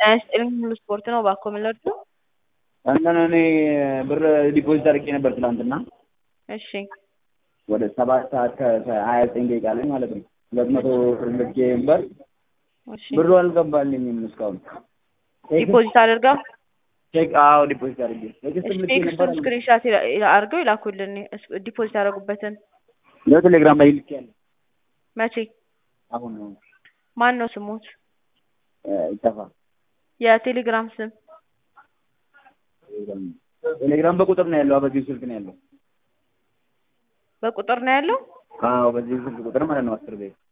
ጤና ይስጥልኝ ሙሉ ስፖርት ነው እባክዎ ምን ልርዳዎ? እንትን እኔ ብር ዲፖዚት አድርጌ ነበር ትናንትና እሺ ወደ ሰባት ሰዓት ከሀያ ዘጠኝ ደቂቃ ላይ ማለት ነው። ሁለት መቶ ብር ልኬ ነበር እሺ ብሩ አልገባልኝም እስካሁን። ዲፖዚት አድርገው ቼክ አዎ ዲፖዚት አድርጌ ቴክስትም ልኬ ነበር ቴክስቱን ስክሪንሻት አድርገው ይላኩልን ዲፖዚት ያደረጉበትን ለቴሌግራም ላይ ልኬያለሁ። መቼ አሁን ነው ማን ነው ስሙት? ይጠፋ የቴሌግራም ስም ቴሌግራም በቁጥር ነው ያለው። በዚህ ስልክ ነው ያለው። በቁጥር ነው ያለው? አዎ በዚህ ስልክ ቁጥር ማለት ነው አስር ቤት